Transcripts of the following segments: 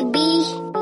baby.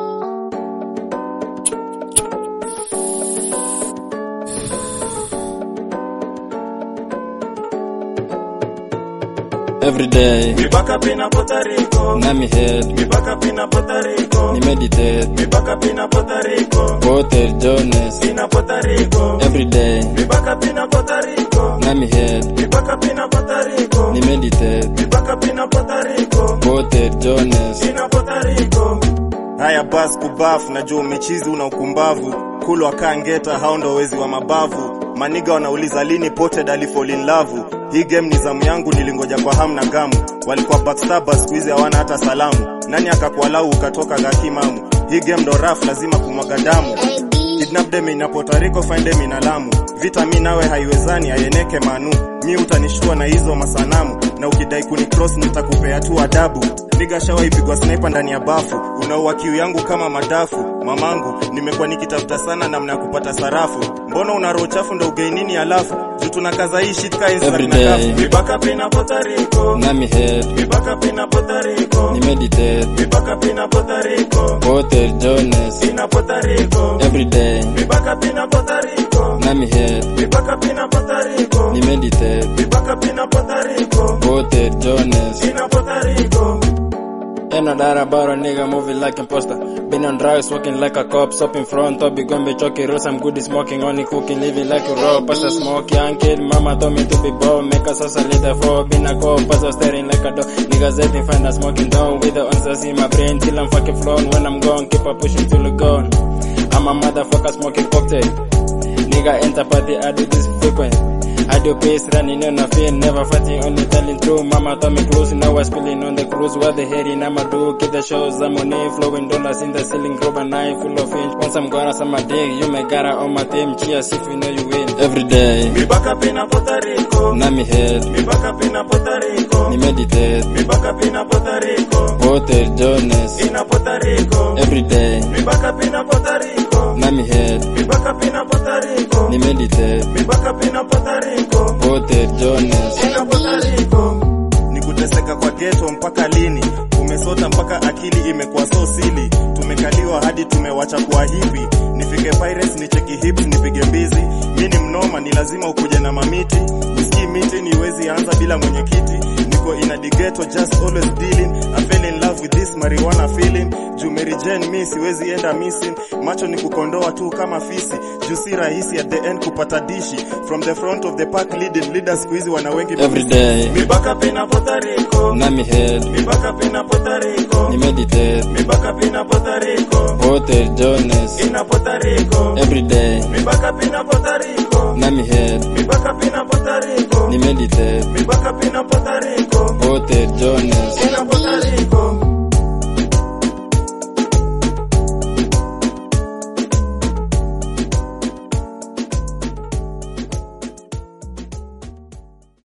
Every day, Mipaka pina Puerto Rico. na mi head, Mipaka pina Puerto Rico. ni meditate, Mipaka pina Puerto Rico. Potter Jones. Pina Puerto Rico. Every day, Mipaka pina Puerto Rico. na mi head, Mipaka pina Puerto Rico. ni meditate, Mipaka pina Puerto Rico. Potter Jones. Pina Puerto Rico. Haya bas kubafu, najua umechizi una ukumbavu. Kulwa kangeta, hao ndo wezi wa mabavu. Maniga wanauliza lini Potted ali fall in love. Hii game ni zamu yangu, nilingoja kwa hamu na gamu. Walikuwa backstabbers, siku hizi hawana hata salamu. Nani akakualau ukatoka gakimamu? Hii game ndo raf, lazima kumwaga damu. Baby. Kidnap them ina Puerto Rico, find them ina Lamu. Vita mi nawe haiwezani, ayeneke manu. Mi utanishtua na hizo masanamu, na ukidai kuni cross nitakupea tu adabu. Niga shawa ipigwa sniper ndani ya bafu, unaua kiu yangu kama madafu. Mamangu, nimekuwa nikitafuta sana namna ya kupata sarafu. Mbona una roho chafu ndo ugei nini alafu? Juu tunakaza hii shit ka Insta Every na day. kafu. Mipaka pina Puerto Rico. Na mi head, Mipaka pina Puerto Rico. ni meditate, Mipaka pina Puerto Rico. Potter Jones. Pina Puerto Rico. Every day, Mipaka pina Puerto Rico. na mi head, Mipaka pina Puerto Rico. ni meditate, Mipaka pina Puerto Rico. Potter Jones. Pina Puerto Rico. Ain't no doubt about a nigga moving like imposter. Been on drugs, walking like a cop, stop in front, top be gonna be choking, roast, I'm good at smoking, only cooking, living like a raw, pasta smoke, young kid, mama told me to be bold, make us a little for, been a cop, pasta staring like a dog, niggas hating, find a smoking down, with the answers in my brain, till I'm fucking flown, when I'm gone, keep on pushing till I'm gone. I'm a motherfucker smoking cocktail. Nigga enter party, I do this frequent. I do pace running on a fear, never fighting, only telling true. Mama told me close, now I'm spilling on the cruise. What the heading I'ma do? Get the shows, I'm on it, flowing dollars in the ceiling, grab a knife full of inch. Once I'm gonna suck my dick, you may gotta on my team. Cheers if you know you win. Every day, Mipaka pina Puerto Rico. na mi head, Mipaka pina Puerto Rico. ni meditate, Mipaka pina Puerto Rico. Potter Jones. Pina Puerto Rico. Every day, Mipaka pina Puerto Rico. na mi head, Mipaka pina Puerto Rico. ni meditate, Mipaka pina Puerto Rico. Potter Jones. Pina Puerto Rico. Ni kuteseka kwa ghetto mpaka lini? Umesota mpaka akili imekuwa so sili. Tumekaliwa hadi tumewacha kuwa hivi. Nifike Pirates nicheki hips nipige mbizi. Mi ni mnoma ni lazima ukuje na mamiti. Whisky miti niwezi anza bila mwenyekiti. Niko in a ghetto just always dealing. I fell in love with this marijuana feeling. Juu Mary Jane mi siwezi enda missing. Macho ni kukondoa tu kama fisi. Juu si rahisi at the end kupata dishi. From the front of the pack leading leaders siku hizi wana wengi Every day, Mipaka pina Puerto Rico. na mi head, Mipaka pina Puerto Rico. ni meditate, Mipaka pina Puerto Rico. Potter Jones. Pina Puerto Rico. Every day, Mipaka pina Puerto Rico. na mi head, Mipaka pina Puerto Rico. ni meditate, Mipaka pina Puerto Rico. Potter Jones. Pina